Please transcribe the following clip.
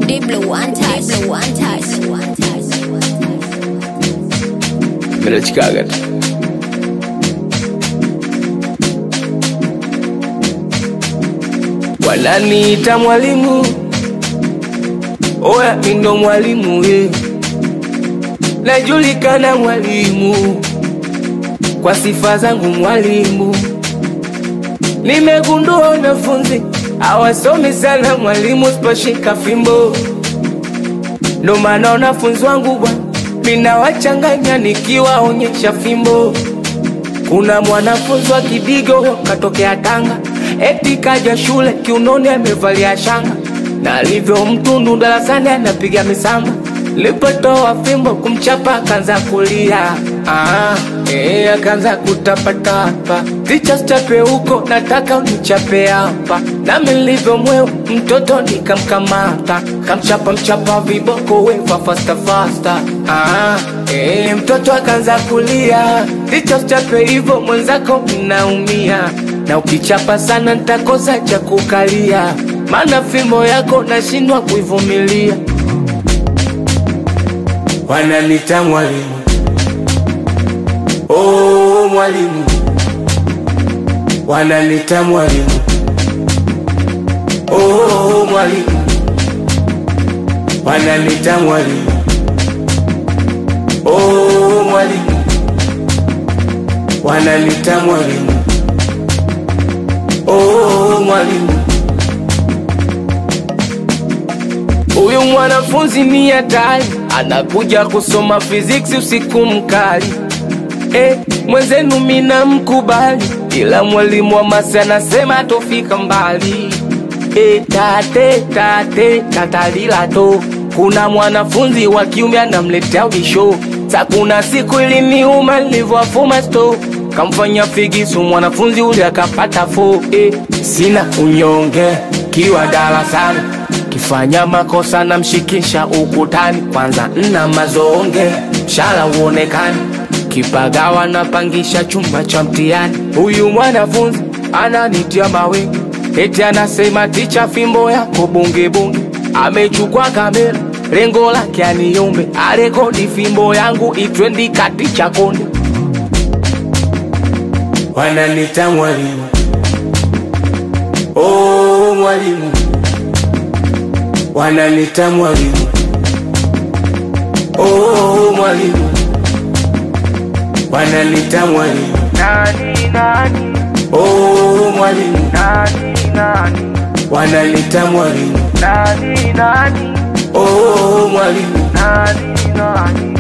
Deep blue one touch. Deep blue one touch. One touch. Minachikaga tu. Wananiita mwalimu, oya mi ndo mwalimu ye, najulikana mwalimu kwa sifa zangu mwalimu. Nimegundua wanafunzi hawasomi sana mwalimu, siposhika fimbo ndo maana wanafunzi wangu bwana, minawachanganya nikiwaonyesha fimbo. Kuna mwanafunzi wa Kidigo katokea Tanga, eti kaja shule kiunoni amevalia shanga, na alivyo mtundu darasani anapiga misamba. Lipotoa fimbo kumchapa akaanza kulia, ah, eh, akaanza kutapatapa. Ticha chape huko, nataka unichape hapa. Nami nilivyo mweu mtoto nikamkamata, kamchapa mchapa viboko weva fasta fasta. Ah, eh, mtoto akaanza kulia, ticha chape hivyo mwenzako mnaumia, na ukichapa sana nitakosa cha kukalia, maana fimbo yako nashindwa kuivumilia. Wananita mwalimu, oh mwalimu, wananita mwalimu, oh mwalimu, wananita mwalimu, oh mwalimu, wananita mwalimu, oh mwalimu. Huyu mwanafunzi ni hatari, anakuja kusoma physics usiku mkali. Eh, mwenzenu mina mkubali, ila mwalimu wa masi anasema tofika mbali. Eh, tate tate tatalila to, kuna mwanafunzi wa kiume anamletea ubisho. Sa kuna siku iliniuma nilivyowafuma sto kamfanya figisu mwanafunzi ule akapata fo. Eh, sina unyonge kiwa darasani kifanya makosa na mshikisha ukutani, kwanza nna mazonge mshala uonekani, kipagawa napangisha chumba cha mtihani. Huyu mwanafunzi ananitia mawe, eti anasema ticha, fimbo yako bunge bunge. Amechukua kamera, lengo lake aniumbe, arekodi fimbo yangu itrendi kati cha konde. Wananita mwalimu, oh mwalimu wananita mwalimu, oh mwalimu, wananita mwalimu, Nani nani oh mwalimu, nani nani wananita mwalimu, nani nani oh mwalimu, nani nani